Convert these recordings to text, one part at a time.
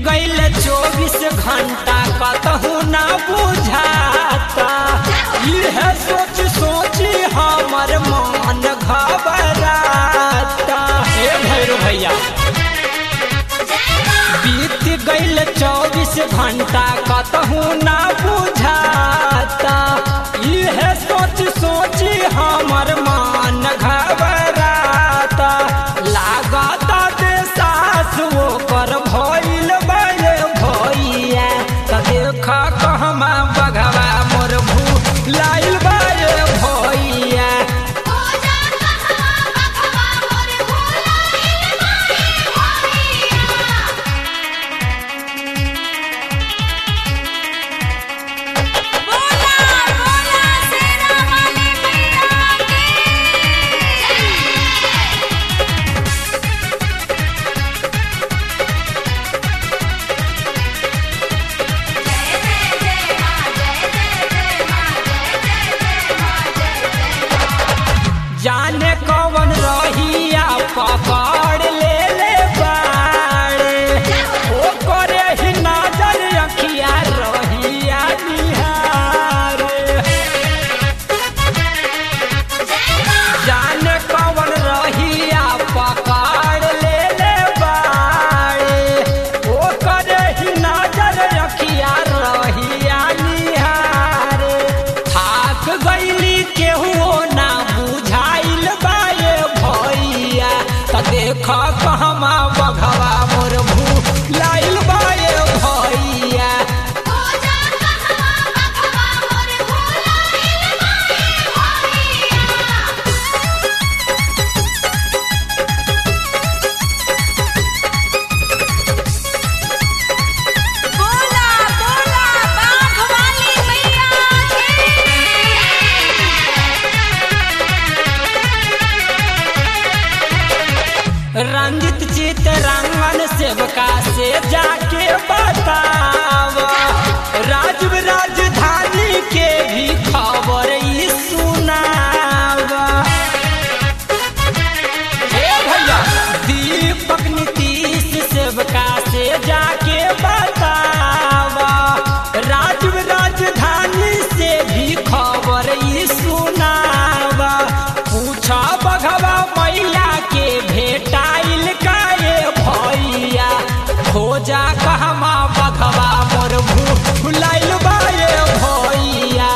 गईल चौबीस घंटा कतहू ना बुझाता यह सोच सोची हमर मन घबराता हे भैरू भैया बीत गईल चौबीस घंटा कतहू ना बुझाता यह सोच सोची हमर मन घबराता लागता दे सास ओकर भइल बे भइया त देख कहमा बघवा मोर भू लाइल बे भइया बोला बोला शेरा वाली मैया जाने कौन रहिया पकड़ ले ले बाड़े ओ करे ही नजर अखिया रहिया निहारे जाने कौन रहिया पकड़ ले ले बाड़े ओ करे ही नजर अखिया रहिया निहारे थाक गईली केहू ना बुझाइल बाए भैया त देख कहमा बघवा मोर भू लाइल बाए भैया बोला बोला बाघ वाली मैया रंजित चित रंगन सेवका से जाके बतावा राजव राजधानी के भी खबर ई सुनावा हे भैया दीपक नीतीश सेवका से जाके बतावा राजव राजधानी से भी खबर ई सुनावा पूछा बघवा मैया के भेटाइल काए भैया खोजा कहमा बघवा मोर भूलाइल बाए भैया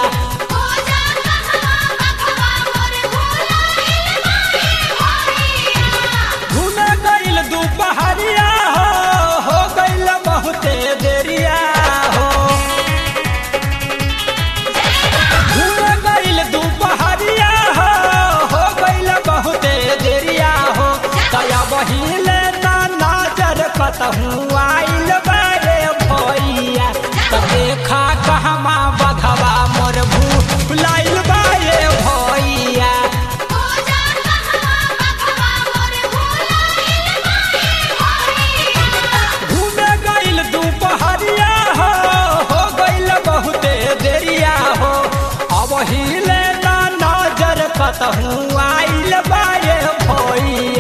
घूमे गईल दुपहरिया हो हो गईल बहुते देरिया हो घूमे गईल दुपहरिया हो हो गईल बहुते देरिया हो दया बहिले ना नजर कतहू आइल बारे भैया त देखा कहमा बघवा मोर भूलाइल बारे भैया घूमे गईल दुपहरिया हो हो गईल बहुते देरिया हो अब हिले ना नजर कतहू आइल बारे भैया